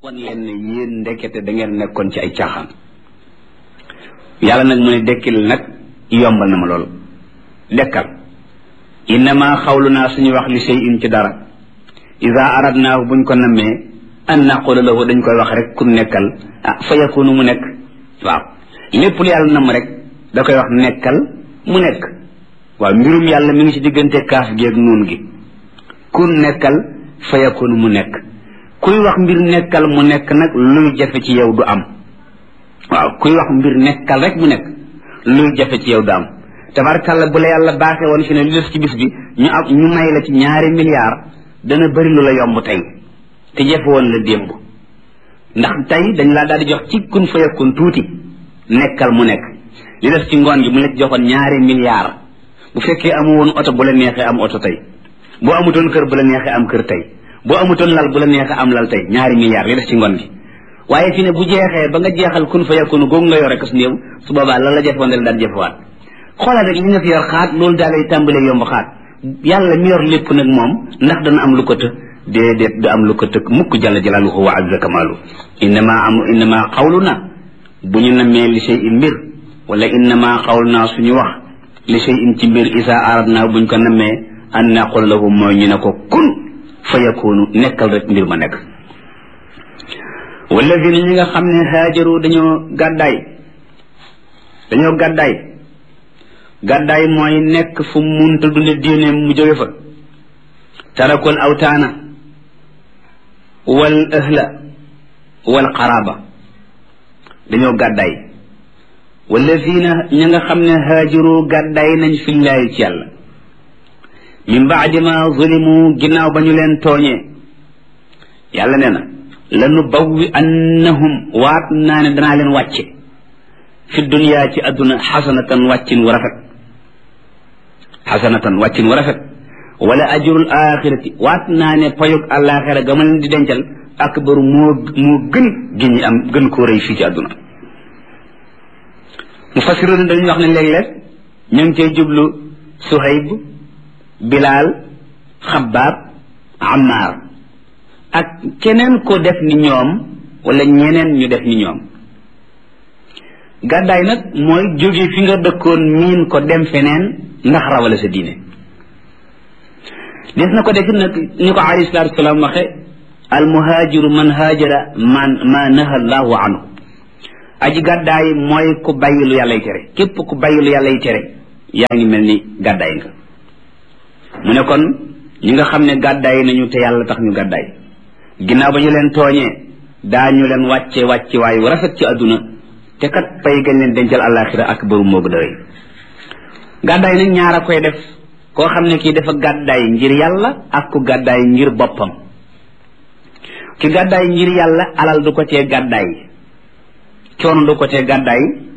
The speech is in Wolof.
wan leen ne yéen ndekete da ngeen nekkoon ci ay caaxaan yàlla nag mu ne dekkil nag yombal na ma lool dekkal innama xawlu naa suñu wax li shay in ci dara ida aradnaahu buñ ko nammee an naqula lahu dañ koy wax rek ku nekkal ah fa yakunu mu nekk waaw lépp lu yàlla namm rek da koy wax nekkal mu nekk waaw mbirum yàlla mi ngi ci diggante kaaf gi ak nuun gi ku nekkal fa yakunu mu nekk kuy wax mbir nekkal mu nekk nag luy jafe ci yow du am waaw kuy wax mbir nekkal rek mu nekk luy jafe ci yow du am tabarkàlla bu la yàlla baaxee woon fi ne li des ci bis bi ñu am ñu may la ci ñaari milliards dana bëri lu la yomb tey te jafe woon la démb ndax tey dañ laa daal di jox ci kun fa yakun tuuti nekkal mu nekk li des ci ngoon gi mu la ci joxoon ñaari milliards bu fekkee amu woon oto bu la neexee am oto tey boo amutoon kër bu la neexee am kër tey boo amutoon lal bu la neexee am lal tey ñaari milliards li des ci ngoon gi waaye fi ne bu jeexee ba nga jeexal kun fa yakunu googu nga yore kas néew su boobaa la la jëfoon dal daal jëfewaat xoolal rek li nga fi yor xaat loolu daal lay tàmbalee yomb xaat yàlla mi yor lépp nag moom ndax dana am lu ko të déedéet du am lu ko tëkk mukk jalla jalaaluhu wa azza kamaalu innama am innama xawluna bu ñu namee li shay in mbir wala innama xawluna suñu wax li shay in ci mbir isa aradna buñ ko namee an naqul lahu mooy ñu ne ko kun fa yakunu nekkal rek mbir ma nekk walladina ñi nga xam ne haajaru dañoo gàddaay dañoo gàddaay gàddaay mooy nekk fu munta dunde diine mu jóge fa tarakul awtaana wal ahla wal qaraba dañoo gàddaay walladina ñi nga xam ne haajaru gàddaay nañ fillaahi ci yàlla min baadi ma zulimu ginnaaw ba ñu leen tooñee yàlla nee na lanu bawwi annahum waat naa ne danaa leen wàcce fi dunya ci adduna xasanatan wàccin wu rafet xasanatan wàccin wu rafet wala ajrul axirati waat naa ne payug àllaaxira ga ma leen di dencal akbaru moo moo gën gi ñi am gën koo rëy fii ci adduna mu fasiroon dañuy wax ne léeg-léeg ñu ngi cay jublu suhayb bilaal xabaab ammaar ak keneen ko def ni ñoom wala ñeneen ñu def ni ñoom gàddaay nag mooy jóge fi nga dëkkoon miin ko dem feneen ndax rawale sa diine des na ko def nag ni ko alayhi salaatu wasalaam waxe al muhaajiru man haajara man ma naha allahu anhu aji gàddaay mooy ku bàyyi lu yàllay tere képp ku bàyyi lu yàllay tere yaa ngi mel ni gàddaay nga mu ne kon ñi nga xam ne gàddaay nañu te yàlla tax ñu gàddaay ginnaaw ba ñu leen tooñee daañu leen wàcce wàcce waayu rafet ci àdduna te kat pay gañ leen dencal àllaaxira ak bëru moo gën a rëy gàddaay nag ñaar a koy def koo xam ne kii dafa gàddaay ngir yàlla ak ku gàddaay ngir boppam ki gàddaay ngir yàlla alal du ko cee gàddaay coono du ko cee gàddaay